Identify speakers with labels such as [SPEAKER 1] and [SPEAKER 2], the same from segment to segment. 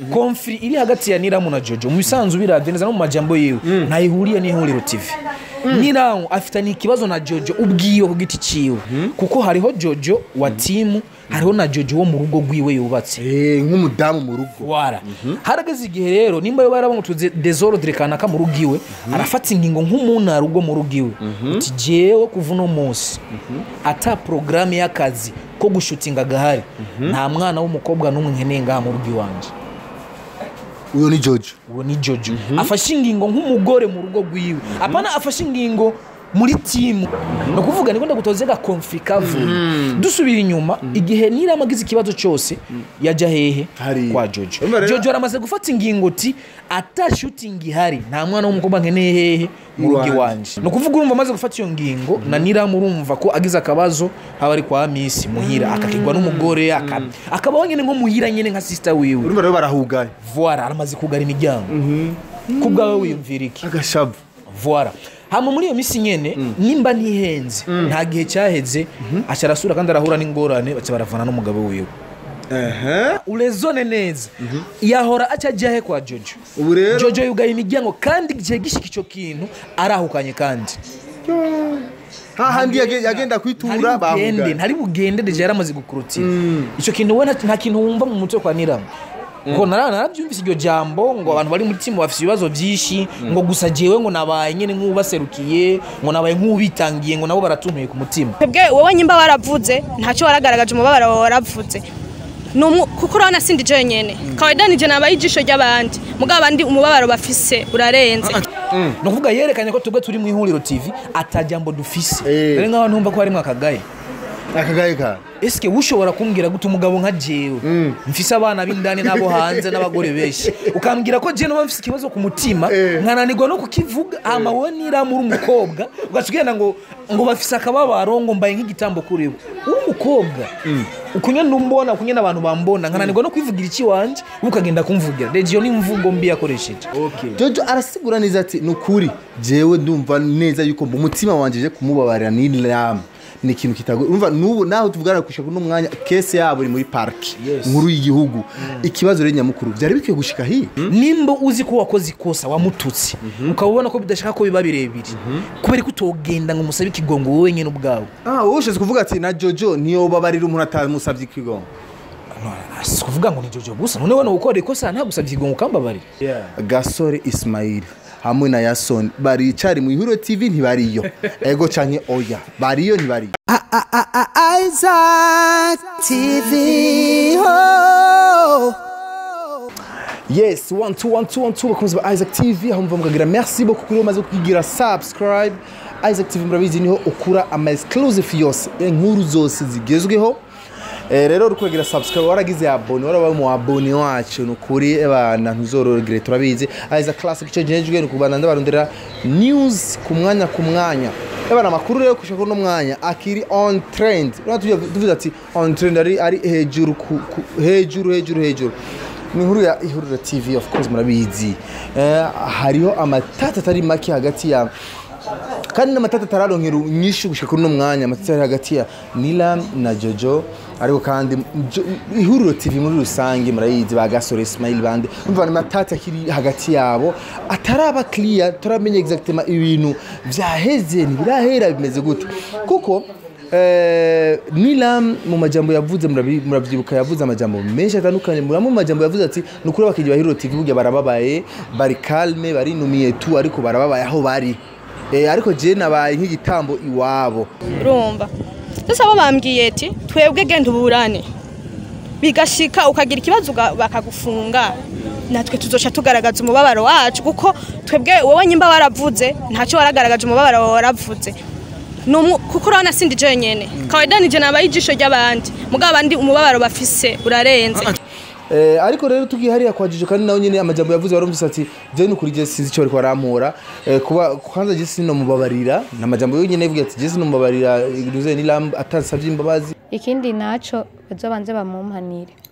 [SPEAKER 1] konfiri iri hagati ya niramu na jojo mu bisanzwe biravye neza no mu majambo yiwe ntayihuriye n'ihuriro tv niramu afitanye ikibazo na jojo ubwiwe ku giti ciwe kuko hariho jojo wa timu hariho na jojo wo mu rugo rwiwe yubatse
[SPEAKER 2] Eh, nk'umudamu mu rugo
[SPEAKER 1] wara harageze igihe rero nimba yoba yarabamutuze desordre kanaka mu rugo iwe arafata ingingo nk'umuntu rugo mu rugo iwe uti jewe kuva uno munsi ata porogaramu y'akazi ko gushutinga gahari nta mwana w'umukobwa n'umwe nkeneye ngaha mu rugo iwanje
[SPEAKER 2] uyo ni jojo
[SPEAKER 1] uwo ni jojo afashe ingingo nk'umugore mu rugo rwiwe apana afashe ingingo muri timu ni ukuvuga niko ndagutoze gakonfi kavuye dusubira inyuma igihe nirama agize ikibazo cyose yajya hehe
[SPEAKER 2] Hariya.
[SPEAKER 1] kwa jojo
[SPEAKER 2] Urumva rero-
[SPEAKER 1] jojo aramaze gufata ingingo ti ata shutingi ihari nta mwana w'umukobwa nkeneye hehe mu rugo
[SPEAKER 2] Iwanje.
[SPEAKER 1] iwanje ni ukuvuga urumva amaze gufata iyo ngingo na niramu urumva ko agize akabazo haba ari kwa misi muhira akakigwa n'umugore aka- akabaho nyine nko muhira nyine nka sisita wiwe
[SPEAKER 2] urumva rero barahugaye
[SPEAKER 1] voila aramaze kugara imiryango ku bwawe wiyumvira iki
[SPEAKER 2] agashavu
[SPEAKER 1] voila hama muri iyo minsi nyene nimba ntihenze nta gihe cyaheze aca arasura kandi arahura n'ingorane baca baravana n'umugabo wiwe urezone neza yahora aca ajya he kwa jojo
[SPEAKER 2] ubu rero
[SPEAKER 1] jojo yugaye imiryango kandi igihe gishika icyo kintu arahukanye kandi
[SPEAKER 2] hahandi yage- yagenda kwitura
[SPEAKER 1] ntari bugende
[SPEAKER 2] bahugaye
[SPEAKER 1] ntari bugende deje yaramaze gukurutira icyo kintu we nta- nta kintu wumva mu mutwe kwa niramu ngo nara- narabyumvise iryo jambo ngo abantu bari muri timu bafite ibibazo byinshi ngo gusa jewe ngo nabaye nyine nk'ubaserukiye ngo nabaye nk'ubitangiye ngo nabo baratuntuye ku mutima
[SPEAKER 3] twebwe wowe nyimba waravuze ntacyo waragaragaje umubabaro wawe waravuze Ni umu- kuko urabona sindi jenyene kawaida nije nabaye ijisho ry'abandi mugabo abandi umubabaro bafise urarenze
[SPEAKER 1] ni ukuvuga yerekanye ko twebwe turi mu ihuriro tv atajambo dufise
[SPEAKER 2] Eh.
[SPEAKER 1] rero nk'aho ntumva ko harimo akagaye
[SPEAKER 2] akagaye ka
[SPEAKER 1] esike ushobora kumbwira gute umugabo nka jewe mfise abana b'indani n'abo hanze n'abagore benshi ukambwira ko jewe noba mfise ikibazo ku mutima
[SPEAKER 2] Eh.
[SPEAKER 1] nkananirwa no kukivuga hama wowe niramu uri umukobwa ugaca ugenda ngo ngo bafise akababaro ngo mbaye nk'igitambo kuri bo uri umukobwa ukunye numbona ukunye n'abantu bambona nkananirwa no kwivugira iki wanje wowe ukagenda kumvugira rege iyo ni imvugo mbi yakoresheje
[SPEAKER 2] jojo arasigura neza ati ni ukuri jewe ndumva neza yuko mu mutima wanje je kumubabarira ni lam ni ikintu kitago urumva nubu naho tuvugana gushika kuno mwanya kese yabo iri muri parki
[SPEAKER 1] Yes.
[SPEAKER 2] nkuru y'igihugu ikibazo rero nyamukuru byari bikwiye gushika hi
[SPEAKER 1] nimba uzi ko wakoze ikosa wamututse ukaba ubona ko bidashaka ko biba birebire kubera ko utogenda ngo umusabe ikigongo wowe wenyine ubwawe
[SPEAKER 2] ah wowe ushatse kuvuga ati na jojo niyobabarira umuntu atamusabye ikigongo
[SPEAKER 1] si kuvuga ngo ni jojo gusa none wowe gukora ikosa ntagusabye ikigongo ukambabarira
[SPEAKER 2] gasore ismail hamwe na yasoni baricari mu ihuriro tv ntibariyo ego canke oya bariyo ntibariyo
[SPEAKER 4] Isaac TV. Oh.
[SPEAKER 2] yes one two one two one two bakunzi ba isaac tv aho muva mukagira merci beaucoup kuri umaze kugira subscribe isaac tv murabizi niho ukura ama exclusive yose inkuru zose zigezweho Eh, rero uri kugira subscribe waragize abone warabaye mu abone wacu ni ukuri abana ntuzorogere turabizi isaac classic icyo gihejwe ni ukubana ndabarondera news ku mwanya ku mwanya abana amakuru rero kushaka uno mwanya akiri on trend Urabona tuvuga- tuvuze ati on trend ari ari hejuru ku- ku- hejuru hejuru hejuru ni inkuru ya ihuriro tv of course murabizi Eh, hariho amatata atari make hagati ya kandi n'amatata atararonkera nyinshi gushika kuri uno mwanya amatata ari hagati ya nilam na jojo ariko kandi Jo- ihuriro tv muri rusange murayizi ba gasore ismail bande umva ni amatata akiri hagati yabo ataraba clear turamenya exactement ibintu vyaheze ntibirahera bimeze gute kuko Eh, nilam mu majambo yavuze murabi- muravyibuka yavuze amajambo menshi atandukanye muramo mu majambo yavuze ati ni ukuri abakinnyi ba hero tv burya barababaye bari calme barinumiye tu ariko barababaye aho bari Eh, ariko je nabaye nk'igitambo iwabo
[SPEAKER 3] urumva sasa bo bambwiye ati twebwe genda uburane bigashika ukagira ikibazo uga- bakagufunga natwe tuzoca tugaragaza umubabaro wacu kuko twebwe wowe nyimba waravuze ntacyo waragaragaje umubabaro wawe waravuze Ni umu- kuko urabona sindi jenyene kawaida nije nabaye ijisho ry'abandi mugabo abandi umubabaro bafise urarenze
[SPEAKER 2] Eh, ariko rero tugiye hariya kwa Jojo kandi nawe nyine amajambo yavuze warumvise ati je nukuri je sinzi icyo bariko barampora eh, kuba kwanza je sinomubabarira ni amajambo yonyine yavuga ati je sinomubabarira nuze nilam atansavye imbabazi
[SPEAKER 5] ikindi naco bazobanze bamumpanire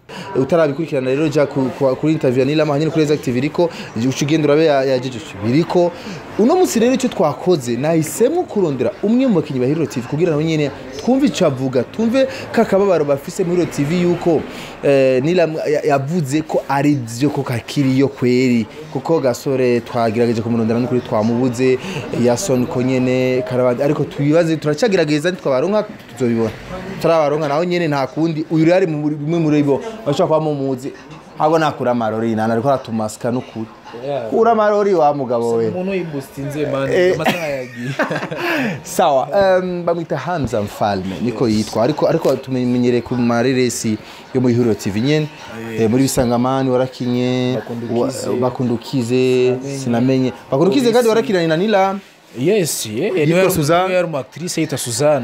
[SPEAKER 2] utarabikurikirana rero jya ku- ku- kuri interview ya Nilama hanyine kuri Exactive iriko uca ugenda urabe ya ya Jeje biriko uno munsi rero icyo twakoze nahisemo kurondera umwe mu bakinnyi ba Hero TV kugira ngo nyine twumve icyo avuga twumve kakababaro bafise muri Hero TV yuko eh, Nilama ya- yavuze ko ari byo ko kakiriyo kweri kuko gasore twagerageje kumurondera n'ukuri twamubuze yason ko nyene karabandi ariko twibaze turacyagerageza ntitwabaronka tuzobibona turabaronka naho nyene nta kundi uyu rero ari mu muri- bimwe muri bo bashobora kuba mumuzi ahubwo nakura amarori nana ariko aratumasika n'ukuri kura amarori wa mugabo we
[SPEAKER 1] umuntu yibustinze mani
[SPEAKER 2] Eh.
[SPEAKER 1] amasaha yagiye
[SPEAKER 2] sawa um, bamwita hamza mfalme niko yitwa ariko ariko tumenyereye ku mareresi yo muri huriro tv nyene eh, muri bisangamani warakinye
[SPEAKER 1] Bakundukize.
[SPEAKER 2] wa- bakundukize sinamenye bakundukize kandi warakinanye na nila
[SPEAKER 1] yes yeah,
[SPEAKER 2] Yitwa
[SPEAKER 1] niwe
[SPEAKER 2] Suzanne?
[SPEAKER 1] niwe yari umu actrice yitwa Suzanne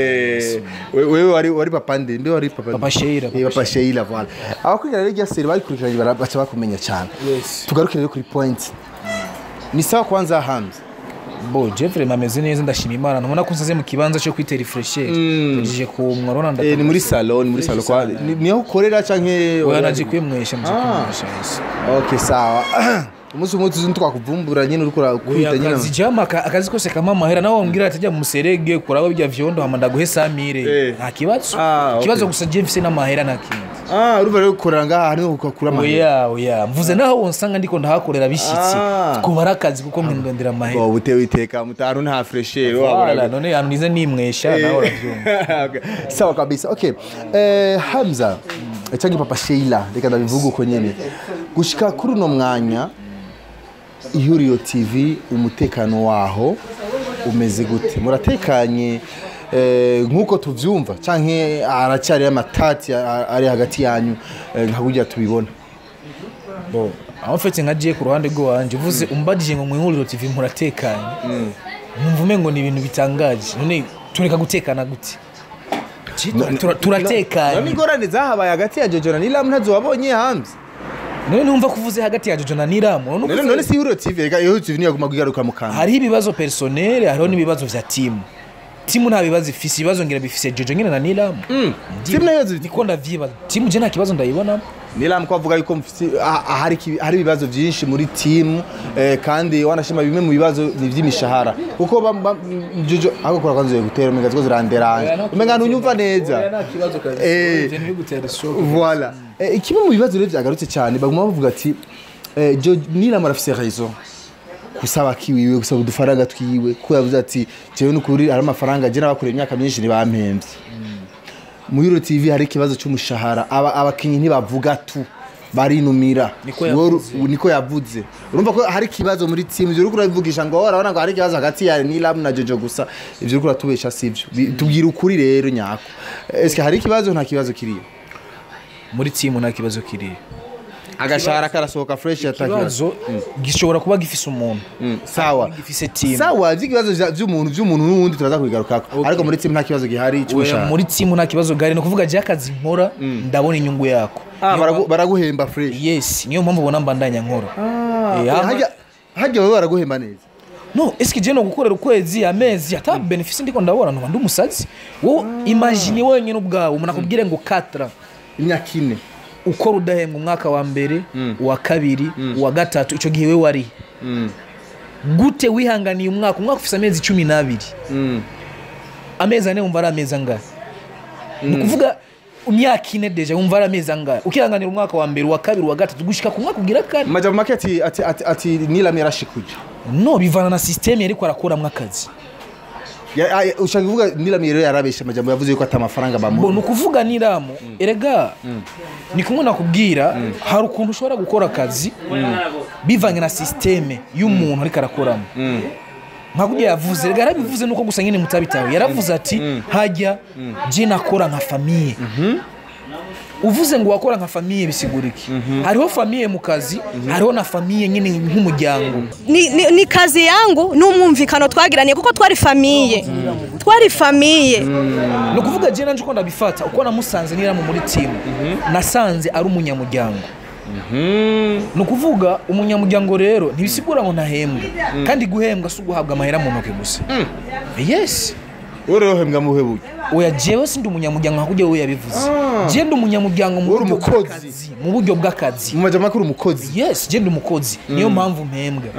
[SPEAKER 2] wewe wari wari papande mbe wari papa
[SPEAKER 1] Papa Sheila,
[SPEAKER 2] Eh, papa Sheila voilà abakurikirana rero irya seri bayikurikiranye bara- baca bakumenya cyane
[SPEAKER 1] Yes.
[SPEAKER 2] tugarukire rero kuri point ni sawa kwanza hamza
[SPEAKER 1] bo Jeffrey mameze neza ndashima Imana ntubona ko nsaze mu kibanza cyo kwita refresher tujije ku mwarona
[SPEAKER 2] Eh, ni muri salon ni muri salon kwa ni- niho ukorera canke
[SPEAKER 1] oya naje kwemwesha nje
[SPEAKER 2] Ah.
[SPEAKER 1] kwemwesha yes
[SPEAKER 2] okay sawa umunsi umwe tuzi twakuvumbura nyine uriko urakwita nyine
[SPEAKER 1] akazi jama aka- akazi kose kama mahera nawe wambwira ati jya mu muserege kuraba bijya vyondo hama ndaguhe samire
[SPEAKER 2] Eh.
[SPEAKER 1] nta kibazo
[SPEAKER 2] Ah, okay.
[SPEAKER 1] ikibazo gusa je mfise n'amahera nta kindi
[SPEAKER 2] ah urumva rero ukorera ngaha niho ukakura amahera
[SPEAKER 1] oya oya mvuze naho wonsanga ndiko ndahakorera bishitse
[SPEAKER 2] Ah.
[SPEAKER 1] kuba ari akazi kuko mwe ndondera amahera
[SPEAKER 2] ngo butewe iteka mutanu nta fresher
[SPEAKER 1] Wala, none ahantu nize nimwesha nawe uravyumva
[SPEAKER 2] Okay. sawa kabisa okay eh, hamza cyangwa papa sheila reka ndabivuga uko nyene gushika kuri uno mwanya ihuriro tv umutekano waho umeze gute muratekanye eh, nk'uko tuvyumva canke aracyari amatati a- ari hagati yanyu eh, nka burya tubibona
[SPEAKER 1] bo aho mfetse nka je ku ruhande rw'iwanje uvuze umbajije ngo mwihuriro tv muratekanye numva umengo ni ibintu bitangaje none tureka gutekana gute Je, tura- tura- turatekanye
[SPEAKER 2] ingorane zahabaye hagati ya jojo na nilam ntazo wabonye hamza
[SPEAKER 1] none numva ko uvuze hagati ya jojo na niramu none
[SPEAKER 2] none
[SPEAKER 1] uvuze-
[SPEAKER 2] none si ihuriro tv reka ihuriro tv niyaguma kugaruka mu kanwa
[SPEAKER 1] hariho ibibazo personel hariho n'ibibazo vya timu timu nta bibazo ifise ibibazo ngira bifise jojo nyine na niramu
[SPEAKER 2] timu nayo zifite
[SPEAKER 1] niko ndavyibaza timu je nta kibazo ndayibonamo
[SPEAKER 2] nilam ko avuga yuko mfite- ah, ah, hari iki- hari ibibazo byinshi muri timu eh, kandi wanashima bimwe mu bibazo ni iby'imishahara kuko bam- bam- jojo ako kora kwanza gutera umenga ziko ziranderanye umenga ntunyumva neza Eh. voilà Eh, kimwe mu bibazo rero byagarutse cyane baguma bavuga ati eh, Jo- nilam arafise raison gusaba kiwiwe gusaba udufaranga twiwe ko yavuze ati jewe nukuri hari amafaranga je nabakoreye imyaka myinshi ntibampembye muri Hero TV hari ikibazo cy'umushahara Aba- abakinyi ntibavuga tu barinumira
[SPEAKER 1] Niko
[SPEAKER 2] Wowe uru-
[SPEAKER 1] yavuze.
[SPEAKER 2] niko yavuze urumva ko hari ikibazo muri timu ivyo uriko urabivugisha ngo urabona ngo hari ikibazo hagati ya Nilam na Jojo gusa ivyo uriko uratubesha sivyo Bi- tubwira ukuri rero nyako eske hari ikibazo nta kibazo kiriyo
[SPEAKER 1] muri timu nta kibazo kiriyo
[SPEAKER 2] agashahara karasohoka fresh atakibazo
[SPEAKER 1] ikibazo gishobora kuba gifise umuntu
[SPEAKER 2] sawa
[SPEAKER 1] gifise timu
[SPEAKER 2] sawa vy'ibibazo vya- vy'umuntu vy'umuntu n'uwundi turaza kubigarukako ariko muri timu nta kibazo gihari
[SPEAKER 1] Oya,
[SPEAKER 2] cy'umushahara
[SPEAKER 1] muri timu nta kibazo gari ni ukuvuga je akazi nkora ndabona inyungu yako
[SPEAKER 2] Ah,
[SPEAKER 1] Niyo
[SPEAKER 2] baragu-
[SPEAKER 1] mpamvu-
[SPEAKER 2] baraguhemba fresh
[SPEAKER 1] yes niyo mpamvu ubona mbandanya nkora Eh,
[SPEAKER 2] Eh,
[SPEAKER 1] hama-
[SPEAKER 2] harya- harya wowe baraguhemba neza
[SPEAKER 1] no eske je no gukorera ukwezi amezi ata benefisi ndiko ndabona ntuba ndi umusazi wowe imagine wenyine ubwawe umuntu akubwire ngo katra
[SPEAKER 2] imyaka ine
[SPEAKER 1] ukora udahembwa umwaka wa mbere uwa kabiri uwa gatatu icyo gihe we wari gute wihanganiye umwaka umwaka ufite amezi cumi n'abiri amezi ane wumva ari amezi angahe ni ukuvuga imyaka ine deja wumva ari amezi angahe ukihanganira umwaka wa mbere uwa kabiri uwa gatatu gushika ku mwaka ugira kane
[SPEAKER 2] majambo make ati ati ati ati nilam yarashikuje
[SPEAKER 1] no bivana na sisiteme yariko arakuramo akazi
[SPEAKER 2] Ya- ah, ushaka kuvuga nilam rero yarabesha amajambo yavuze yuko ata amafaranga
[SPEAKER 1] bo
[SPEAKER 2] bamuha
[SPEAKER 1] ni ukuvuga niramu erega ni kumwe nakubwira hari ukuntu ushobora gukora akazi bivanye na sisiteme y'umuntu ariko arakoramo nka kurya yavuze rega yarabivuze nuko gusa nyine mutabitawe yaravuze ati hajya je nakora nka famiye uvuze ngo wakora nka famiye bisigura iki hariho famiye mu kazi hariho na famiye nyine nk'umuryango
[SPEAKER 3] ni, ni, ni kazi yangu n'umwumvikano twagiraniye kuko twari famiye twari famiye
[SPEAKER 1] ni ukuvuga je nanje uko ndabifata uko namusanze niramu muri timu nasanze ari umunyamuryango ni ukuvuga umunyamuryango rero ntibisigura ngo ntahembwe kandi guhembwa si uguhabwa amahera mu ntoki gusa yes
[SPEAKER 2] wowe rero hembwa muhe buryo
[SPEAKER 1] oya jewe sindi umunyamuryango nka kurya wowe yabivuze
[SPEAKER 2] Ah.
[SPEAKER 1] je ndi umunyamuryango mu
[SPEAKER 2] Uri
[SPEAKER 1] buryo
[SPEAKER 2] umukozi.
[SPEAKER 1] bw'akazi mu buryo bw'akazi
[SPEAKER 2] mu majambo makuru umukozi
[SPEAKER 1] yes je ndi umukozi niyo mpamvu mpembwa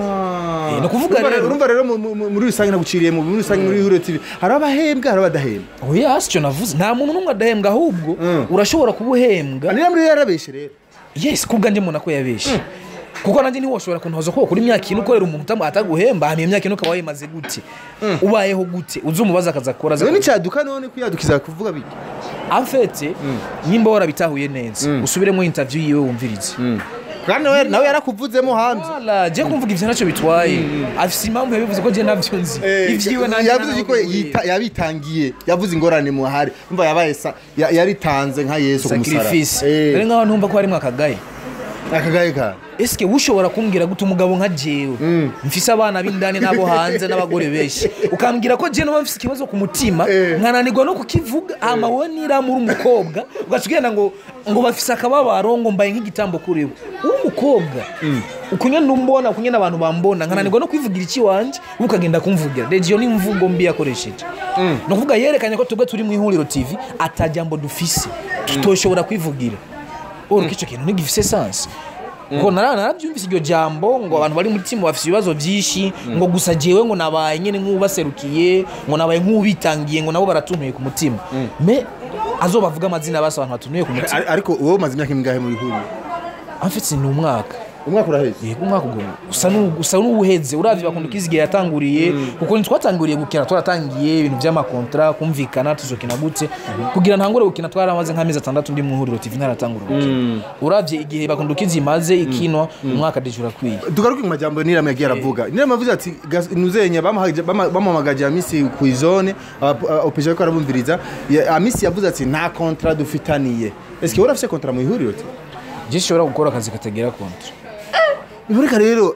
[SPEAKER 2] Ah.
[SPEAKER 1] Eh, ni ukuvuga
[SPEAKER 2] Urumva
[SPEAKER 1] rero-
[SPEAKER 2] urumva rero mu- mu- muri rusange naguciriye mu muri rusange muri huriro tv hari abahembwa hari abadahembwa
[SPEAKER 1] oya si cyo navuze nta muntu n'umwe adahembwa ahubwo
[SPEAKER 2] Mm.
[SPEAKER 1] urashobora kuba uhembwa
[SPEAKER 2] niyo muri yarabeshe rero
[SPEAKER 1] yes kubwa njye mbona ko yabeshe kuko nanjye ntiwoshobora kuntoza ko kuri imyaka ine ukorera umuntu utamu- ataguhemba hanyuma iyo myaka ine ukaba wayimaze gute ubayeho gute uzi umubaza akaza akora aza
[SPEAKER 2] rero n'icyaduka none kwiyadukiza kuvuga biki
[SPEAKER 1] amfete nimba warabitahuye neza usubiremo interview yiwe wumvirize
[SPEAKER 2] kandi nawe nawe yarakuvuzemo hanze
[SPEAKER 1] Wala, je kumvuga ivyo ntacyo bitwaye afise impamvu yabivuze ko je navyo nzi ivyiwe nanjye
[SPEAKER 2] yavuze ko yita- yabitangiye yavuze ingorane muhari umva yabaye sa- ya- yaritanze nka yesu ku musaraba
[SPEAKER 1] sacrifice
[SPEAKER 2] Eh,
[SPEAKER 1] rero nk'aho ntumva ko harimwo akagaye
[SPEAKER 2] akagaye ka
[SPEAKER 1] eske ushobora kumbwira gute umugabo nka jewe mfise abana b'indani n'abo hanze n'abagore benshi ukambwira ko je noba mfise ikibazo ku mutima
[SPEAKER 2] Eh.
[SPEAKER 1] nkananirwa no kukivuga hama wowe niramu uri umukobwa ugaca ugenda ngo ngo bafise akababaro ngo mbaye nk'igitambo kuri bo uri umukobwa ukunye numbona ukunye n'abantu bambona nkananirwa no kwivugira iki wanje wowe ukagenda kumvugira rege iyo ni imvugo mbi yakoresheje ni ukuvuga yerekanye ko twebwe turi mu ihuriro tv atajambo dufise tutoshobora kwivugira uriko icyo kintu ntigifise sansi ngo nara narabyumvise iryo jambo ngo abantu bari muri timu bafite ibibazo byinshi ngo gusa jewe ngo nabaye nyine nk'ubaserukiye ngo nabaye nk'ubitangiye ngo nabo baratuntuye ku mutima me azobavuga amazina basi abantu batunuye ku mutima
[SPEAKER 2] Ar- ariko wowe umaze imyaka ingahe muri huriro
[SPEAKER 1] amfite ni umwaka
[SPEAKER 2] umwaka uraheze
[SPEAKER 1] yego umwaka ubwo usa n'u- usa n'uwuheze uravye bakunda ukizigiye yatanguriye kuko ntitwatanguriye gukina twaratangiye ibintu vy'amakontra kumvikana tuzokina gute kugira ntangure gukina twaramaze nk'amezi atandatu ndi mu ihuriro tv ntaratangura gukina uravye igihe bakunda ukizimaze ikinwa umwaka deje urakwiye
[SPEAKER 2] tugaruke mu majambo nirama yagiye aravuga nirama avuze ati "Gas- nuzenya bamuhaje- bama- bamuhamagaje amisi ku izone opeje ariko arabumviriza Ya- amisi yavuze ati nta kontra dufitaniye eske wowe urafise kontra mu ihuriro ti
[SPEAKER 1] je shobora gukora akazi katagira kontra
[SPEAKER 2] biboneka rero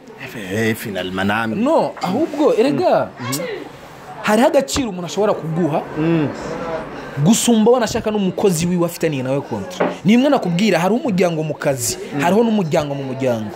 [SPEAKER 2] eh, finalement nami
[SPEAKER 1] no ahubwo erega hariho agaciro umuntu ashobora kuguha gusumba wanashaka n'umukozi wiwe afitaniye nawe kontra ni imwe nakubwira hariho umuryango mu kazi hariho n'umuryango mu muryango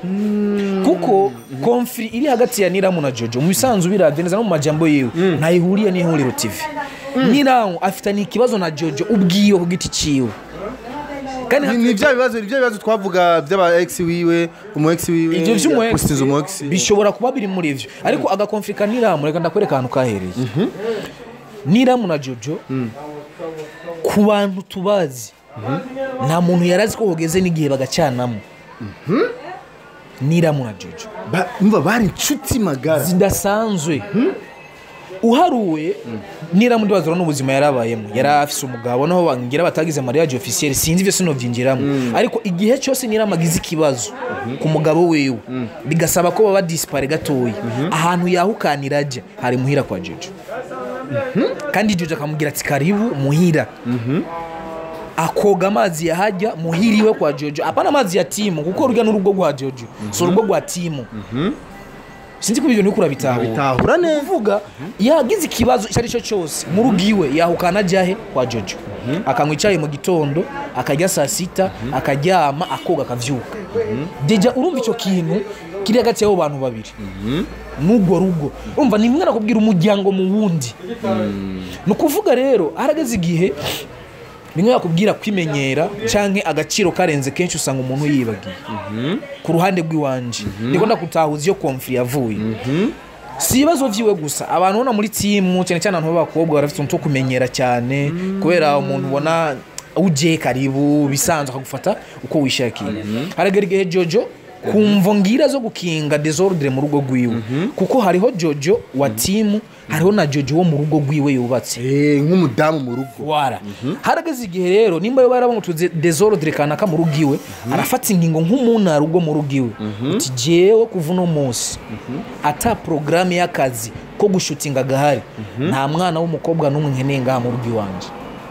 [SPEAKER 1] kuko konfiri iri hagati ya niramu na jojo mu bisanzwe biravye neza no mu majambo yiwe ntayihuriye n'ihuriro tv niramu afitaniye ikibazo na jojo ubwiwe ku giti ciwe kandi
[SPEAKER 2] Ni- ni bya bibazo ni bya bibazo twavuga by'aba ex wiwe umu ex wiwe
[SPEAKER 1] ivyo
[SPEAKER 2] yapostinze umu ex
[SPEAKER 1] vy'umu bishobora kuba biri muri ivyo ariko agakonfirika niramu reka ndakwereka ahantu kahereye niramu na jojo ku bantu tubazi nta muntu yari azi ko hogeze n'igihe bagacanamo niramu na jojo
[SPEAKER 2] Ba- umva bari inshuti magara
[SPEAKER 1] zidasanzwe uharuwe niramu ndibazura n'ubuzima yarabayemo yari afise umugabo naho bangira batagize mariage officiel sinzi ivyo sinovyinjiramo ariko igihe cyose niramu agize ikibazo ku mugabo wiwe bigasaba ko baba dispare gatoya ahantu yahukanira aja hari muhira kwa jojo kandi jojo akamubwira ati karibu muhira akoga amazi yahajya muhira iwe kwa jojo apana amazi ya timu kuko urya n'urugo rwa jojo si urugo rwa timu sinzi ko ibyo niko urabitahura
[SPEAKER 2] bitahura neza
[SPEAKER 1] kuvuga yagize ikibazo icyo ari cyo cyose mu rugo iwe yahukana ajyahe kwa jojo akanywa icyayi mu gitondo akarya saa sita akaryama akoga akavyuka deja urumva icyo kintu kiri hagati y'abo bantu babiri n'urwo rugo urumva ni bimwe nakubwira umuryango mu wundi ni ukuvuga rero harageze igihe bimwe bakubwira kwimenyera canke agaciro karenze kenshi usanga umuntu yibagiye ku ruhande rw'iwanje ndiko ndakutahuza iyo konfiri yavuye si ibibazo vyiwe gusa abantu ubona muri timu cyane cyane abantu b'abakobwa barafite utuntu two kumenyera cyane kubera umuntu ubona uje karibu bisanzwe akagufata uko wishakiye haragera igihe jojo kumva ngira zo gukinga desordre mu rugo rwiwe kuko hariho jojo wa timu hariho na jojo wo mu rugo rwiwe yubatse
[SPEAKER 2] Eh, nk'umudamu mu rugo
[SPEAKER 1] wara harageze igihe rero nimba yo barabona utuze desordre kanaka mu rugo iwe arafata ingingo nk'umunara ubwo mu rugo iwe uti jewe kuva uno munsi ata porogaramu y'akazi ko gushutinga gahari nta mwana w'umukobwa n'umwe nkeneye ngaha mu rugo iwanje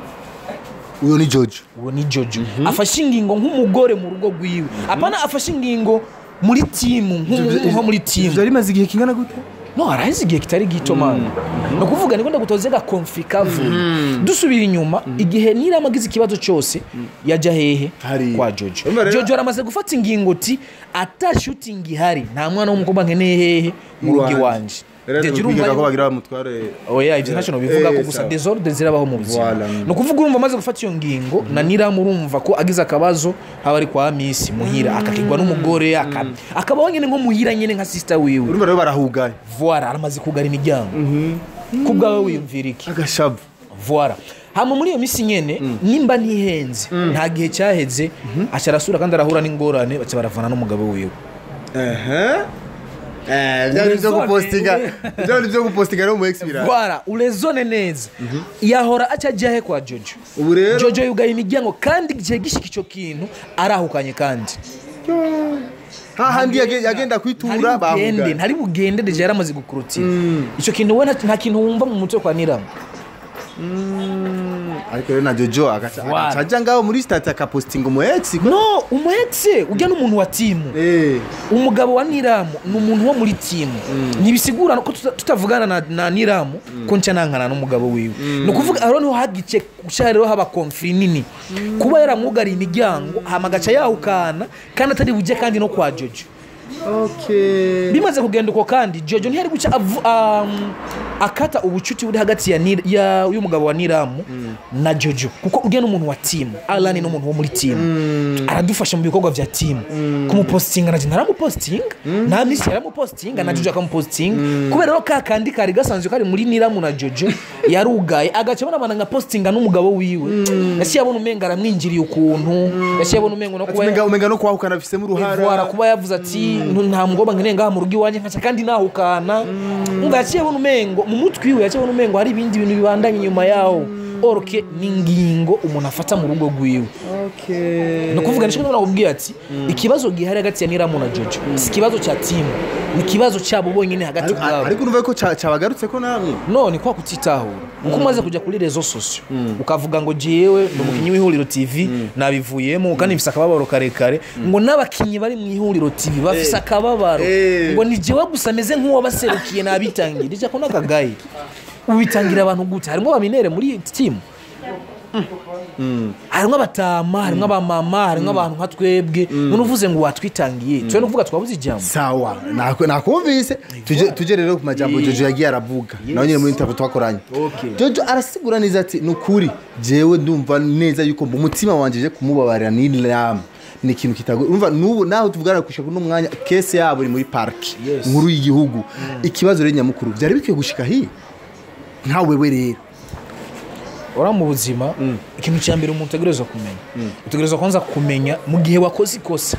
[SPEAKER 2] uyo ni jojo
[SPEAKER 1] uwo ni jojo afashe ingingo nk'umugore mu rugo rwiwe apana afashe ingingo muri timu nk'umu- nko muri timu
[SPEAKER 2] byari bimaze igihe kingana gute
[SPEAKER 1] no haraheze igihe kitari gito mani ni ukuvuga niko ndagutoze gakonfiri kavuye dusubira inyuma igihe nirama agize ikibazo cyose yajya hehe
[SPEAKER 2] Hariya.
[SPEAKER 1] kwa jojo
[SPEAKER 2] Urumva rero-
[SPEAKER 1] jojo aramaze gufata ingingo ti ata shutingi ihari nta mwana w'umukobwa nkeneye hehe mu rugo
[SPEAKER 2] Iwanje.
[SPEAKER 1] iwanje Deje urumva
[SPEAKER 2] bigaga ko
[SPEAKER 1] yuko-
[SPEAKER 2] bagira bamutware
[SPEAKER 1] oya ibyo ntacyo bivuga ko
[SPEAKER 2] Eh,
[SPEAKER 1] gusa
[SPEAKER 2] sawa.
[SPEAKER 1] desordre zirabaho mu buzima
[SPEAKER 2] Voilà.
[SPEAKER 1] ni ukuvuga urumva amaze gufata iyo ngingo na niramu urumva ko agize akabazo haba ari kwa misi muhira akakigwa n'umugore aka- akabaho nyine nko muhira nyine nka sisita wiwe
[SPEAKER 2] urumva rero barahugaye
[SPEAKER 1] voila aramaze kugara imiryango ku bwawe wiyumvira iki
[SPEAKER 2] agashavu
[SPEAKER 1] voila hama muri iyo minsi nyene nimba ntihenze nta gihe cyaheze aca arasura kandi arahura n'ingorane baca baravana n'umugabo wiwe
[SPEAKER 2] ehe Eh, bya bintu byo
[SPEAKER 1] Urezone,
[SPEAKER 2] gupostinga
[SPEAKER 1] ure-
[SPEAKER 2] bya bintu byo gupostinga no mu ex bira
[SPEAKER 1] voila urezone neza yahora aca ajya he kwa jojo
[SPEAKER 2] ubu rero
[SPEAKER 1] jojo yugaye imiryango kandi igihe gishika icyo kintu arahukanye kandi
[SPEAKER 2] hahandi yage- yagenda kwitura
[SPEAKER 1] ntari bugende
[SPEAKER 2] bahugaye
[SPEAKER 1] ntari bugende deje yaramaze gukurutira icyo kintu we nta- nta kintu wumva mu mutwe kwa niramu
[SPEAKER 2] ariko rero na jojo agaca
[SPEAKER 1] Voilà.
[SPEAKER 2] agaca ajya ngaho muri stati akapostinga umu ex
[SPEAKER 1] no umuhetse ujya n'umuntu wa timu
[SPEAKER 2] eh
[SPEAKER 1] umugabo wa niramu ni umuntu wo muri timu ntibisigura ko tuta- tutavugana na, na niramu ko nca nankana n'umugabo wiwe ni ukuvuga aho niho hagice gushaka rero haba konfiri nini kuba yaramwugariye imiryango hama agaca yahukana kandi atari bujye kandi no kwa jojo
[SPEAKER 2] okay
[SPEAKER 1] bimaze kugenda uko kandi jojo ntiyari guca avu- um, akata ubucuti buri hagati ya Nir- ya- y'umugabo wa niramu na jojo kuko ujya n'umuntu wa timu alani n'umuntu wo muri timu aradufasha mu bikorwa bya timu kumupositinga naje naramupositinga na misi yaramupositinga na jojo akamupositinga kubera rero ka kandi kari gasanzwe kari muri niramu na jojo yarugaye agaca abona nka positinga n'umugabo wiwe yaciye abona umenga aramwinjiriye ukuntu yaciye abona umenga no kuba
[SPEAKER 2] umenga umenga no kwahukana afisemo
[SPEAKER 1] Ivoire
[SPEAKER 2] uruhara
[SPEAKER 1] kuba yavuze ati "Nu- nta mugomba nkeneye ngaha mu rugo iwanjye nkaca kandi nahukana umva yaciye abona umengo mu mutwe iwe yaciye abona umengo hari ibindi bintu bibandanye inyuma yawo orke ni ingingo umuntu afata mu rugo rwiwe
[SPEAKER 2] okay
[SPEAKER 1] ni ukuvuga nicyo ndabona kubwira ati ikibazo gihari hagati ya niramu na jojo si ikibazo cya timu ni ikibazo cyabo bonyine hagati
[SPEAKER 2] Ariko-
[SPEAKER 1] ubwabo
[SPEAKER 2] ariko urumva ko ca- cabagarutse ko namwe
[SPEAKER 1] none kwa kutitahura uko umaze kujya kuri rezo sosiyo ukavuga ngo jewe ni umukinnyi w'ihuriro tv nabivuyemo kandi mfise akababaro karekare ngo n'abakinnyi bari mu ihuriro tv bafise akababaro
[SPEAKER 2] Eh.
[SPEAKER 1] ngo ni jewe gusa ameze nk'uwabaserukiye nabitangira ijya ko n'akagayi ubitangira abantu gute harimo abaminere muri iyi timu harimo abatama harimo abamama harimo abantu nka twebwe none uvuze ngo watwitangiye twe nukuvuga twabuze ijambo
[SPEAKER 2] sawa nako- nakumvise tuje tuje rero ku majambo jojo yagiye aravuga nawe nyine muri interview twakoranye
[SPEAKER 1] Okay.
[SPEAKER 2] jojo arasigura neza ati ni ukuri jewe ndumva neza yuko mu mutima wanje je kumubabarira n'inama ni ikintu kitago urumva n'ubu naho tuvugana gushika kuno mwanya kese yabo iri muri pariki
[SPEAKER 1] Yes.
[SPEAKER 2] nkuru y'igihugu ikibazo rero nyamukuru byari bikwiye gushika hiya nka wewe rero
[SPEAKER 1] ora mu buzima ikintu cya mbere umuntu utegerezwa kumenya utegerezwa kwanza kumenya mu gihe wakoze ikosa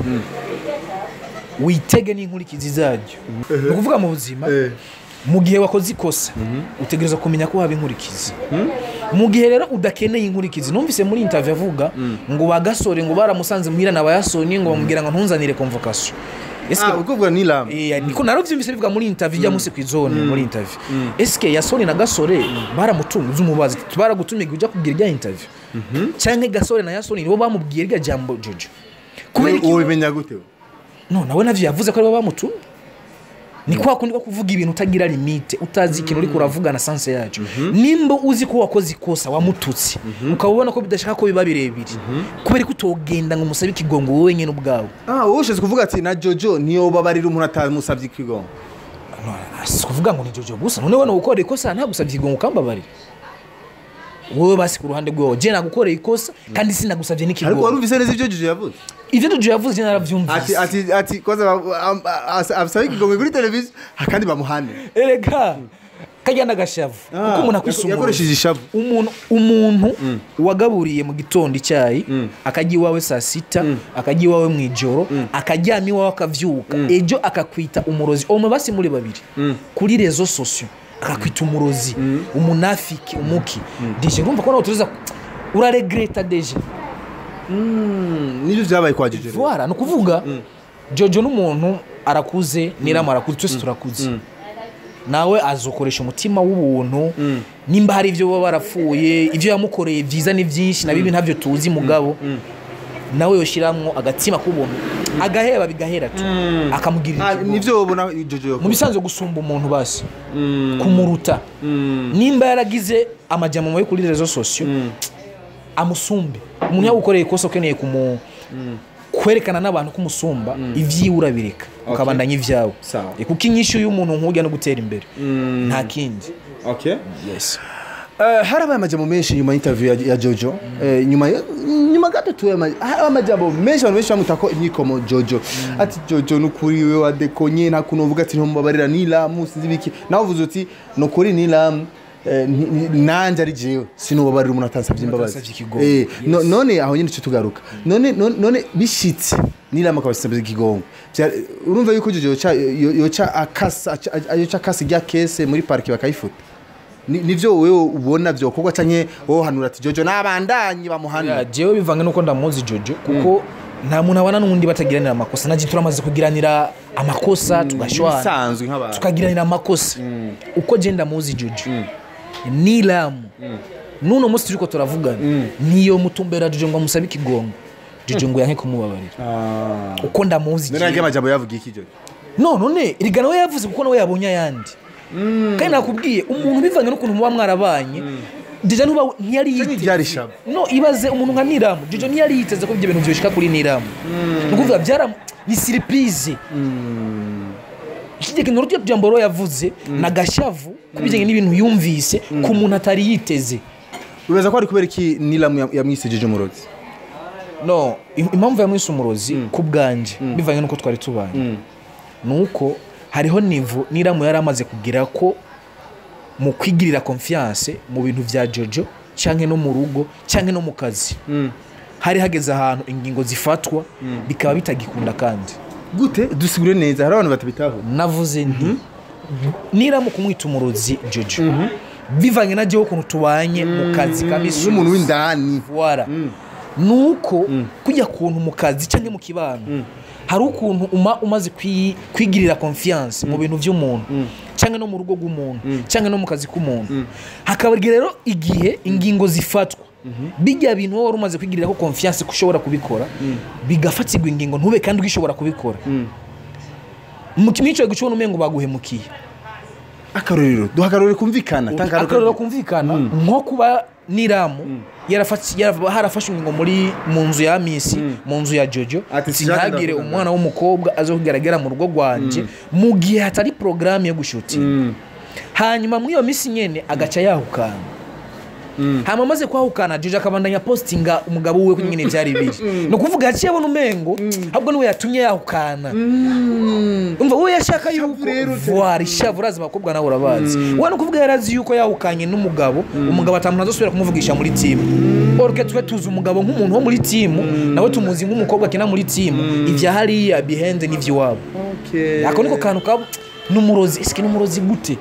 [SPEAKER 1] witege n'inkurikizi zaryo ni ukuvuga mu buzima
[SPEAKER 2] Eh.
[SPEAKER 1] mu gihe wakoze ikosa utegerezwa kumenya ko haba inkurikizi mu gihe rero udakeneye inkurikizi numvise muri interview avuga ngo bagasore ngo baramusanze muhira na bayasoni ngo bamubwira ngo ntunzanire convocation Ese
[SPEAKER 2] ah ukuvuga n'inama
[SPEAKER 1] Eh, niko narabyumvise bivuga muri interview ijya munsi ku izone muri interview eske yasoni na gasore baramutunze umubazi baragutumiye ujya kubwira ijya interview cyangwa gasore na yasoni nibo bamubwiye irya jambo jojo kubera iki
[SPEAKER 2] wowe bimenya gute we?
[SPEAKER 1] no nawe navyo yavuze ko aribo bamutumye ni kwa kundi ko kuvuga ibintu utagira limite utazi ikintu uriko uravuga na sanse yacu nimba uzi ko wakoze ikosa wamututse ukaba ubona ko bidashaka ko biba birebire kubera ko utogenda ngo umusabe ikigongo wowe nyine ubwawe
[SPEAKER 2] ah wowe ushatse kuvuga ati na jojo niyo babarira umuntu atamusabye ikigongo
[SPEAKER 1] si kuvuga ngo ni jojo gusa none wowe gukora ikosa ntagusabye ikigongo ukambabarira wowe basi ku ruhande rwawe je nagukoreye ikosa kandi sinagusabye
[SPEAKER 2] ariko
[SPEAKER 1] n'ikigongo
[SPEAKER 2] warumvise neza ibyo jojo yavuze
[SPEAKER 1] ivyo jojo yavuze je
[SPEAKER 2] ati
[SPEAKER 1] naravyumvise
[SPEAKER 2] ati ati koza abasaba ikigongo kuri televiziyo akandi bamuhane
[SPEAKER 1] erega kajya n'agashavu kuko umuntu akwisumbuye
[SPEAKER 2] yakoresheje ishavu
[SPEAKER 1] umuntu umuntu wagaburiye mu gitondo icyayi akajya iwawe saa sita akajya iwawe mu ijoro akaryama iwawe akavyuka ejo akakwita umurozi omwe basi muri babiri kuri rezo sosiyo akakwita umurozi umunafiki umuki deje urumva ko nawe tuza uraregreta deje
[SPEAKER 2] nibyo byabaye kwa jojo rero.
[SPEAKER 1] voila ni ukuvuga jojo n'umuntu arakuze nirama arakuze twese turakuze nawe azokoresha umutima w'ubuntu nimba hari ibyo baba barapfuye ibyo yamukoreye byiza ni byinshi na bibi ntabyo tuzi mugabo nawe yoshyiramo agatima k'ubuntu agaheba bigahera tu akamugirira
[SPEAKER 2] Ah,
[SPEAKER 1] ikigongo.
[SPEAKER 2] nivyo ubona jojo
[SPEAKER 1] mu
[SPEAKER 2] yakora.
[SPEAKER 1] bisanzwe gusumba umuntu basi kumuruta nimba yaragize amajyamo yo kuri rezo sosiyo amusumbe umuntu yagukoreye ikosa ukeneye kumu kwerekana n'abantu ko umusumba ivyiwe urabireka ukabandanya ivyawe
[SPEAKER 2] Sawa.
[SPEAKER 1] Eh, kuko inyishu y'umuntu nk'ujya no gutera imbere nta kindi
[SPEAKER 2] okay
[SPEAKER 1] yes
[SPEAKER 2] Eh, harabaye amajambo menshi nyuma y'interview ya, ya jojo Eh, nyuma ya- nyuma gato tu harabaye amajambo menshi abantu benshi bamuta ko imyikomo jojo ati jojo nukuri we wadekonye nta kuntu uvuga ati ntumbabarira nilamu sinzi biki nawe uvuze uti nukuri nilamu eh, ni- ni- nanje ari jewe sinubabarira umuntu atansabye imbabazi
[SPEAKER 1] atansavye ikigongo.
[SPEAKER 2] Eh, no- none aho nyine cyo tugaruka none none- none bishitse nilamu akaba asabye ikigongo Vya- urumva yuko jojo yoca- yo- yoca akasa aca- yoca akasa rya kese muri parike bakayifuta Ni- nivyo wewe ubona vyokorwa canke wowe hanura ati jojo n'abandanyi bamuhana
[SPEAKER 1] Ya, jewe bivange nuko ndamuzi jojo kuko nta muntu abana n'undi batagiranira amakosa naje turamaze kugiranira amakosa tugashwana
[SPEAKER 2] bisanzwe nk'abantu
[SPEAKER 1] tukagiranira amakosa uko je ndamuzi jojo nilamu nuno munsi turiko turavugana niyo mutumbera jojo ngo amusabe ikigongo jojo ngo yanke kumubabarira uko ndamuzi
[SPEAKER 2] none
[SPEAKER 1] jewe.
[SPEAKER 2] amajambo yavuga iki jojo
[SPEAKER 1] no none riga nawe yavuze kuko nawe yabonye ayandi kandi nakubwiye umuntu bivanye n'ukuntu muba mwarabanye deja ntuba ntiyari
[SPEAKER 2] Canke
[SPEAKER 1] yiteze
[SPEAKER 2] ryari shabo.
[SPEAKER 1] no ibaze umuntu nka niramu jojo ntiyari yiteze ko ibyo bintu byoshika kuri niramu ni ukuvuga byara ni siripize ikijya kintu rutyo jambo rero yavuze na gashavu kubijyanye n'ibintu yumvise ku muntu atari yiteze
[SPEAKER 2] wibaza ko ari kubera iki nilamu yam- yamwise jojo murozi
[SPEAKER 1] no im- impamvu yamwise umurozi ku bwanjye bivanye n'uko twari tubanye ni uko hariho nivo niramu yari amaze kugira ko mu kwigirira confiance mu bintu bya jojo cyangwa no mu rugo cyangwa no mu kazi hari hageze ahantu ingingo zifatwa bikaba bitagikunda kandi
[SPEAKER 2] gute dusigure neza hari abantu batabitaho
[SPEAKER 1] navuze nti niramu kumwita umurozi jojo bivanye na jewe ukuntu tubanye mu kazi ka misi
[SPEAKER 2] n'umuntu w'indani
[SPEAKER 1] wara nuko kujya kuntu mu kazi cyangwa mu kibano hari ukuntu uma umaze kwi- kwigirira confiance mu bintu by'umuntu cyangwa no mu rugo rw'umuntu cyangwa no mu kazi k'umuntu hakaba rero igihe ingingo zifatwa bijya bintu wowe wari umaze kwigirira ko confiance ko ushobora kubikora bigafatirwa ingingo ntube kandi ugishobora kubikora mu kimwico gucubona umengo baguhemukiye
[SPEAKER 2] akarorero duha akarorero kumvikana tanga
[SPEAKER 1] akarorero kumvikana nko kuba niramu yarafashe- yara- harafashwe ingingo muri mu nzu ya misi mu nzu ya jojo
[SPEAKER 2] Ati,
[SPEAKER 1] sinagire
[SPEAKER 2] "Sinshaka
[SPEAKER 1] umwana w'umukobwa aza kugaragara mu rugo rwanjye mu gihe hatari porogaramu yo gushutinga hanyuma muri iyo minsi nyine agaca yahukana hanyuma amaze kwahukana jojo akabandanya positinga umugabo we ko nyine byari biri ni ukuvuga yaciye abona umengo ahubwo niwe yatumye yahukana umva wowe yashaka yuko vuwari ishavu urazi abakobwa nawe urabazi we ni ukuvuga yari azi yuko yahukanye n'umugabo umugabo atamuntu azosubira kumuvugisha muri timu oruke twe tuzi umugabo nk'umuntu wo muri timu nawe tumuzi nk'umukobwa akina muri timu ibya hariya bihenze n'iby'iwabo ako niko kantu kaba n'umurozi ese ni umurozi gute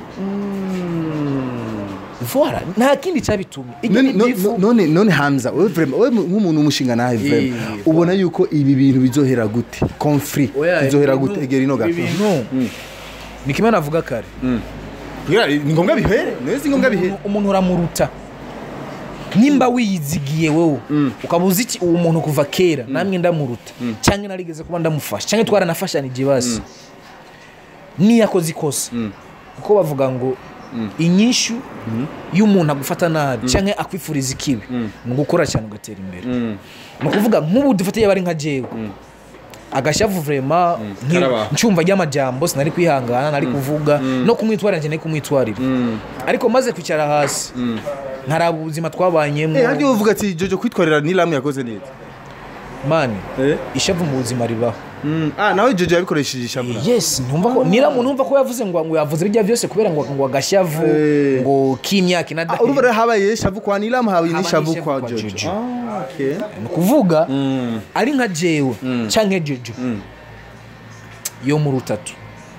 [SPEAKER 1] vuwara nta kindi cyabitumye Ibyo
[SPEAKER 2] none
[SPEAKER 1] ni
[SPEAKER 2] no-
[SPEAKER 1] byifu.
[SPEAKER 2] no- none none hamza wowe vraiment wowe nk'umuntu w'umushinga nawe vraiment
[SPEAKER 1] Eh,
[SPEAKER 2] ubona yuko ibi bintu bizohera gute conflict
[SPEAKER 1] Oya,
[SPEAKER 2] bizohera
[SPEAKER 1] ibintu-
[SPEAKER 2] gute egera ino gato
[SPEAKER 1] ibintu ni kimwe navuga kare
[SPEAKER 2] Kugira ni ngombwa bihere none si ngombwa bihere
[SPEAKER 1] umuntu- umuntu uramuruta nimba wiyizigiye wowe ukaba uzi iki uwo muntu kuva kera namwe ndamuruta cyangwa narigeze kuba ndamufasha cyangwa twaranafashanije basi niyo akoze ikosa kuko bavuga ngo inyishu y'umuntu agufata nabi cyangwa akwifuriza ikibi ni ugukora cyane ugatera imbere ni ukuvuga nk'ubu dufate yaba ari nka jewe agashavu vrema nki-
[SPEAKER 2] Karabaho.
[SPEAKER 1] ncumva ry'amajambo sinari kwihangana nari kuvuga no kumwitwarira njye nari kumwitwarira ariko maze kwicara hasi nkaraba ubuzima twabanyemo
[SPEAKER 2] eh hadi uvuga ati jojo kwitwarira nilamu yakoze neza
[SPEAKER 1] mani
[SPEAKER 2] eh
[SPEAKER 1] ishavu mu buzima ribaho
[SPEAKER 2] ah nawe jojo yabikoresheje ishamura
[SPEAKER 1] yes ntumva ko niramuntu numva ko yavuze ngo ngo yavuze bijya byose kubera ngo ngo agashavu
[SPEAKER 2] Eh.
[SPEAKER 1] ngo k'imyaka
[SPEAKER 2] Ah,
[SPEAKER 1] inada
[SPEAKER 2] urumva rero habaye shavu kwa nilamu habaye
[SPEAKER 1] Haba
[SPEAKER 2] n'ishavu
[SPEAKER 1] n'ishavu
[SPEAKER 2] kwa
[SPEAKER 1] kwa
[SPEAKER 2] jojo
[SPEAKER 1] Jojo.
[SPEAKER 2] ah okay
[SPEAKER 1] ni ukuvuga ari nka jewe cyangwa jojo yo mu rutatu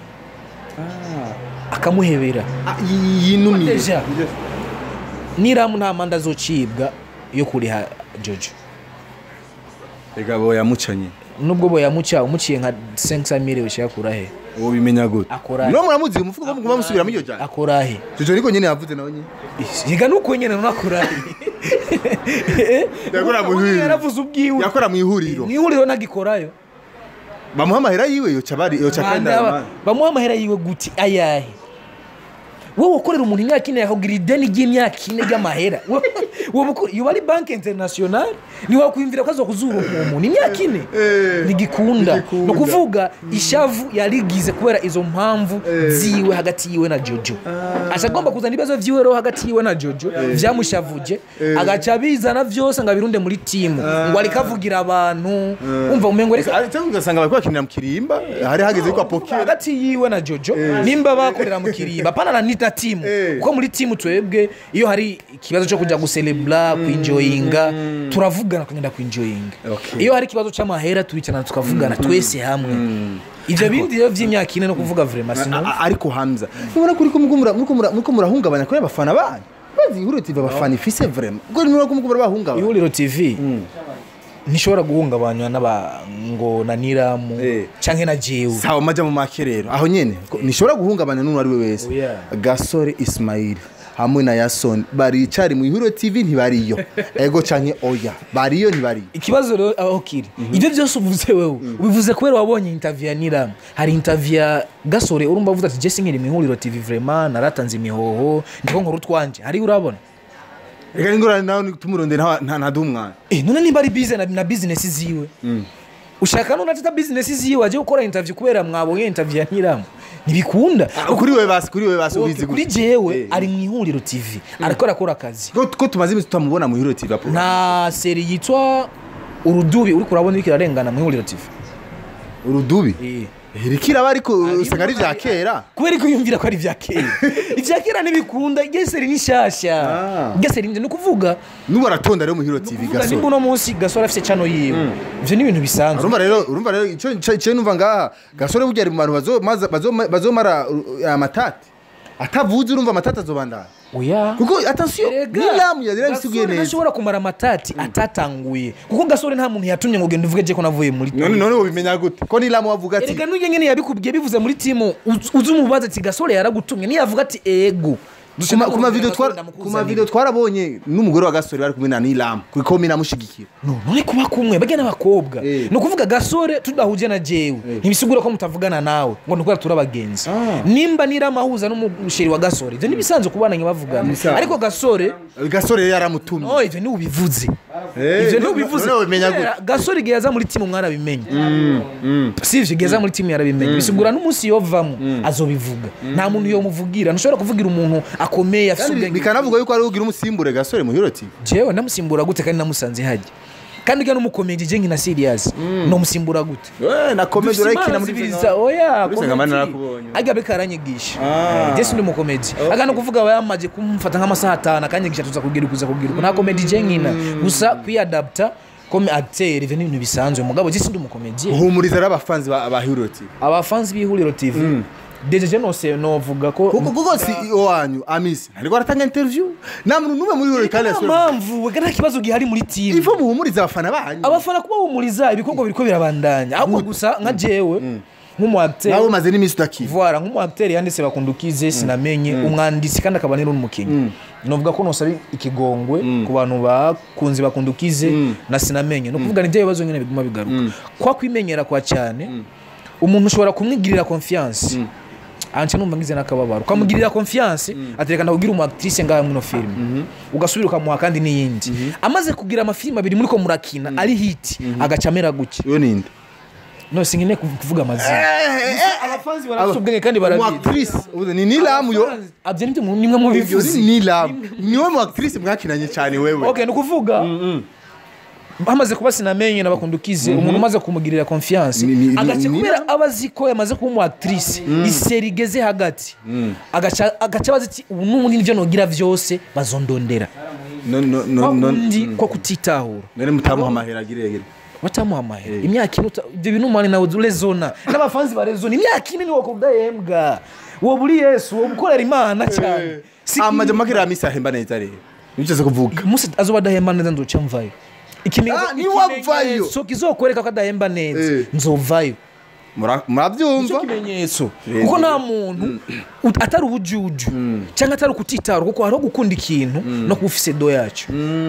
[SPEAKER 1] akamuhebera
[SPEAKER 2] Ah, yi- yinumiye
[SPEAKER 1] Deja. niramu nta manda azocibwa yo kuriha jojo
[SPEAKER 2] rega bo yamucanye
[SPEAKER 1] nubwo bo yamuca umuciye nka 500 mille ushaka he
[SPEAKER 2] uwo bimenya gute
[SPEAKER 1] Akora-
[SPEAKER 2] no muramuzi umufuko wo muguma musubiramo iyo jana
[SPEAKER 1] akora he
[SPEAKER 2] jojo niko nyene yavuze nawe nyene
[SPEAKER 1] reka nuko nyene nonakora he
[SPEAKER 2] Yakora mu
[SPEAKER 1] Ubu
[SPEAKER 2] ihuriro.
[SPEAKER 1] yaravuze ubwiwe
[SPEAKER 2] yakora mu ihuriro
[SPEAKER 1] mu ihuriro nagikorayo
[SPEAKER 2] bamuha amahera yiwe yoca bari yoca kandi
[SPEAKER 1] Banda- bamuha amahera yiwe guti ayahe wowe ukorera umuntu imyaka ine akakugira ideni ry'imyaka ine ry'amahera wowe uko- iyo ari banki international ntiwakwiyumvira ko azokuzura uwo muntu imyaka ine ntigikunda
[SPEAKER 2] Ntigikunda.
[SPEAKER 1] ni ukuvuga ishavu yarigize kubera izo mpamvu ziwe hagati yiwe na jojo aca agomba kuzana ibibazo vyiwe rero hagati yiwe na jojo vyamushavuje agaca abizana vyose ngo abirunde muri timu ngo ariko avugira abantu umva umengo reka
[SPEAKER 2] Ari- cyangwa ugasanga bari bakinira mu kirimba hari hageze yuko apokera
[SPEAKER 1] hagati yiwe na jojo nimba bakorera mu kirimba pana na nita timu
[SPEAKER 2] Eh.
[SPEAKER 1] kuko muri timu twebwe iyo hari ikibazo cyo kujya guselebra kwinjoyinga turavugana tukagenda kwinjoyinga
[SPEAKER 2] Okay.
[SPEAKER 1] iyo hari ikibazo cy'amahera turicarana tukavugana twese hamwe ivyo bindi rero vy'imyaka ine no kuvuga vraiment
[SPEAKER 2] A-
[SPEAKER 1] sino
[SPEAKER 2] a- ariko hamza ubona ko uriko muriko mura- muriko mura- muriko murahungabanya kuri abafana banyu bazi ihuriro tv abafana ifise vraiment ubwo nimura ko muriko murabahungabanya
[SPEAKER 1] ihuriro tv ntishobora guhungabanywa n'aba ngo na niramu
[SPEAKER 2] Eh.
[SPEAKER 1] canke na jewe
[SPEAKER 2] sawa maja mu make rero aho nyene ko nishobora guhungabanya n'uwo ari we wese
[SPEAKER 1] Oya.
[SPEAKER 2] gasore ismail hamwe na yason baricari mu ihuriro tv ntibariyo ego canke oya bariyo ntibariyo
[SPEAKER 1] ikibazo rero aho kiri ibyo byose uvuze wewe ubivuze kubera wabonye interview ya niramu hari interview ya gasore urumva avuze ati jesi nkiri mu ihuriro tv vraiment naratanze imihoho ndiko nkora utwanje hariyo urabona
[SPEAKER 2] reka n'ingorane nawe tumurondera nta- nta ntaduha umwana
[SPEAKER 1] Eh, none nimba ari bize na, na business ziwe ushaka none atita business ziwe aje gukora interview kubera mwabonye interview ya niramu ntibikunda
[SPEAKER 2] kuri we basi kuri we basi
[SPEAKER 1] Okay,
[SPEAKER 2] ubizi
[SPEAKER 1] kuri
[SPEAKER 2] gute?
[SPEAKER 1] jewe
[SPEAKER 2] Eh.
[SPEAKER 1] ari mu ihuriro tv ariko arakora akazi
[SPEAKER 2] ko ko tumaze iminsi tutamubona mu ihuriro tv apo
[SPEAKER 1] nta seri yitwa urudubi uriko urabona iriko irarengana mu ihuriro tv
[SPEAKER 2] urudubi
[SPEAKER 1] Eh.
[SPEAKER 2] rikiraba ariko usanga ari vya kera
[SPEAKER 1] kubera ko yumvira ko ari ibya kera ibya kera ntibikunda geseri ni nshyashya
[SPEAKER 2] Ah.
[SPEAKER 1] geseri ni ukuvuga
[SPEAKER 2] n'ubu aratonda rero mu ihuriro tv
[SPEAKER 1] kuvuga nimba
[SPEAKER 2] gasore
[SPEAKER 1] uno munsi gasore afite cano yiwe ibyo ni ibintu bisanzwe
[SPEAKER 2] urumva rero urumva rero icyo icyo- icyo numva ngaha gasore burya ari mu bantu bazo- maza- bazo- bazomara uh, amatati atavuze urumva amatati azobandana
[SPEAKER 1] oya
[SPEAKER 2] kuko atansiyo n'inama yari yabisiguye
[SPEAKER 1] gasore
[SPEAKER 2] neza
[SPEAKER 1] ntashobora kumara amatati atatanguye kuko gasore nta muntu yatumye ngo genda uvuge je ko navuye muri
[SPEAKER 2] none none ubimenya gute ko n'inama wavuga ati
[SPEAKER 1] erega n'ujye nyene yabikubwiye bivuze muri timu uz- uzi umubaza ati gasore yaragutumye niyavuga ati ego
[SPEAKER 2] ku ma- ku mavideo
[SPEAKER 1] Gasore
[SPEAKER 2] twara-
[SPEAKER 1] ndamukuzanira.
[SPEAKER 2] ku mavideo twarabonye n'umugore wa gasore bari kumwe na n'ilama kuko mina amushyigikira
[SPEAKER 1] No, none kuba kumwe bajya n'abakobwa
[SPEAKER 2] Eh.
[SPEAKER 1] ni ukuvuga gasore tudahuje na jewe ntibisigura ko mutavugana nawe ngo nukubera turi abagenzi
[SPEAKER 2] Ah.
[SPEAKER 1] nimba niramahuza n'umusheri wa gasore ibyo ntibisanzwe kubana bavugana
[SPEAKER 2] Ibisanzwe.
[SPEAKER 1] ariko gasore
[SPEAKER 2] gasore rero yaramutumye
[SPEAKER 1] no ibyo ntiwubivuze
[SPEAKER 2] Eh,
[SPEAKER 1] ibyo
[SPEAKER 2] no-
[SPEAKER 1] ntiwubivuze
[SPEAKER 2] none ubimenya gute?
[SPEAKER 1] Kubera gasore igihe yaza muri timu mwarabimenye si ivyo igihe yaza muri timu yarabimenye bisigura n'umunsi yovamo azobivuga nta muntu yomuvugira ntushobora kuvugira umuntu akomeye afite
[SPEAKER 2] Kandi
[SPEAKER 1] ubwenge
[SPEAKER 2] bikanavuga yuko ari ugira umusimbure gasore mu ihuriro tv
[SPEAKER 1] jewe namusimbura gute kandi namusanze hajya kandi ujya n'umukomeje je nkina serious nomusimbura gute
[SPEAKER 2] we na komedi urayikina muri
[SPEAKER 1] zibiriza oya
[SPEAKER 2] Muri Sengamani narakubonye.
[SPEAKER 1] ajya beka aranyigisha
[SPEAKER 2] Ah.
[SPEAKER 1] Eh, je sindi umukomedi agana kuvuga aba yamaze kumfata nk'amasaha atanu akanyigisha tuza kugira kuza kugira uku nta komedi je nkina gusa kwiadapta comme acteur ivyo ni ibintu bisanzwe mugabo je sindi umukomedi
[SPEAKER 2] uhumuriza rero abafanzi ba ba ihuriro tv
[SPEAKER 1] abafanzi b'ihuriro tv deje je nose novuga ko
[SPEAKER 2] kuko kuko si wanyu amisi ariko aratanga interview nta muntu n'umwe muri ihuriro kandi
[SPEAKER 1] nta
[SPEAKER 2] yasubira
[SPEAKER 1] mpamvu wega nta kibazo gihari muri timu
[SPEAKER 2] ivo muhumuriza abafana banyu
[SPEAKER 1] abafana kubahumuriza ibikorwa biriko birabandanya ahubwo gusa nka jewe nk'umu acteur
[SPEAKER 2] nawe umaze n'iminsi utakiva
[SPEAKER 1] voilà nk'umu acteur yanditse bakundukize sinamenye umwanditsi kandi akaba ni n'umukinnyi novuga ko nosaba ikigongwe ku bantu bakunze bakundukize na sinamenye ni ukuvuga ni bya bibazo nyine biguma bigaruka kwa kwimenyera kwa cyane umuntu ushobora kumwigirira confiance anje numva ngize n'akababaro ukamugirira confiance atereka ndakubwira umu actrice ngaha mwino filime ugasubira ukamuha kandi n'iyindi amaze kugira amafilime abiri muri ko murakina ari hiti agaca amera gutya
[SPEAKER 2] iyo ninde
[SPEAKER 1] no singine kuvuga amazina abafanzi barafite ubwenge kandi barabizi
[SPEAKER 2] umuactrice ubuze ni nilamu yo
[SPEAKER 1] abyo nibyo mu- nimwe mu
[SPEAKER 2] Iyo
[SPEAKER 1] bivuzi
[SPEAKER 2] ni nilamu niwe muactrice mwakinanye cyane wewe
[SPEAKER 1] okay ni ukuvuga hamaze kuba sinamenye nabakundukize umuntu umaze kumugirira confiance
[SPEAKER 2] Ni- ni- ni-
[SPEAKER 1] agace
[SPEAKER 2] ni-
[SPEAKER 1] kubera aba azi ko yamaze kuba umu actrice iseri igeze hagati agaca agaca abaza ati ubu n'ubundi nivyo nogira vyose bazondondera
[SPEAKER 2] no no no
[SPEAKER 1] kwa
[SPEAKER 2] no
[SPEAKER 1] kundi ko kutitahura
[SPEAKER 2] none mutamuha amahera agiregere
[SPEAKER 1] watamuha amahera imyaka ine uta- ibyo bintu mani nawe urezona n'abafanzi barezona imyaka ine niwo kudahembwa wowe uri yesu wowe ukorera imana cyane Si-
[SPEAKER 2] amaje makira amisi ahemba neza rero nibyo kuvuga
[SPEAKER 1] umunsi azoba adahemba neza nzoca mvayo Ikimenyetso-
[SPEAKER 2] Ah, niwavayo.
[SPEAKER 1] ikimenyetso kizokwereka ko adahemba neza
[SPEAKER 2] Eh.
[SPEAKER 1] nzovayo
[SPEAKER 2] Mura-
[SPEAKER 1] icyo
[SPEAKER 2] murabyumva
[SPEAKER 1] kimenyetso
[SPEAKER 2] Eh,
[SPEAKER 1] kuko
[SPEAKER 2] eh.
[SPEAKER 1] nta muntu ut- atari ubujuju cyangwa atari ukutitara kuko hariho gukunda ikintu no kuba ufise do yacyo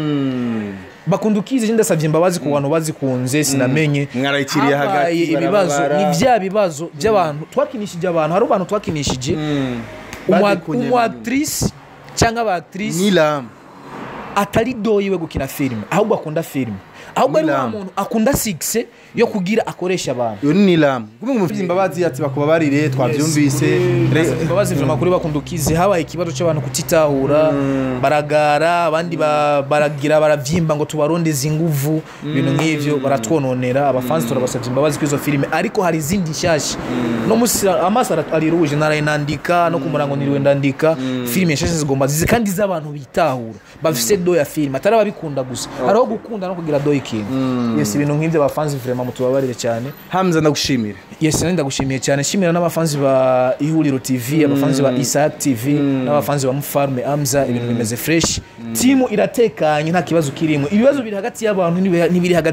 [SPEAKER 1] bakunda ukizi ndasabye imbabazi ku bantu bazikunze sinamenye
[SPEAKER 2] Mwarayikiriye hagati,
[SPEAKER 1] Habaye ibibazo
[SPEAKER 2] barababara.
[SPEAKER 1] ni bya bibazo by'abantu twakinishije abantu hari abantu twakinishije
[SPEAKER 2] Badekonye
[SPEAKER 1] umu actrice cyangwa aba actrice
[SPEAKER 2] nilam
[SPEAKER 1] atari doyiwe gukina filime ahubwo akunda filime ahubwo ari wa
[SPEAKER 2] Nilam.
[SPEAKER 1] muntu akunda sigise yo kugira akoresha abantu
[SPEAKER 2] iyo ni nilam kumwe mu imbabazi ati bakubabarire twavyumvise Re-
[SPEAKER 1] imbabazi vrema kuri bakundukize habaye ikibazo cy'abantu kutitahura baragara abandi ba- baragira baravyimba ngo tubarondeze inguvu ibintu nk'ivyo baratwononera abafansi turabasabye imbabazi kuri izo filime ariko hari izindi nshyashya no musi amaso ara- ari ruje naraye nandika no ku murango niriwe ndandika filime nshyashya zigomba zize kandi z'abantu bitahura bafise do ya filime atari ababikunda gusa hariho gukunda no kugira do y'ikintu yes ibintu nk'ivyo abafansi vrema mutubabarire cyane
[SPEAKER 2] hamza ndagushimira
[SPEAKER 1] yes nari ndagushimiye cyane shimira n'abafanzi ba ihuriro tv abafanzi ba isaac tv n'abafanzi ba mufarme amza ibintu bimeze fresh timu iratekanye nta kibazo kirimo ibibazo biri hagati y'abantu n'ibi- n'ibiri hagati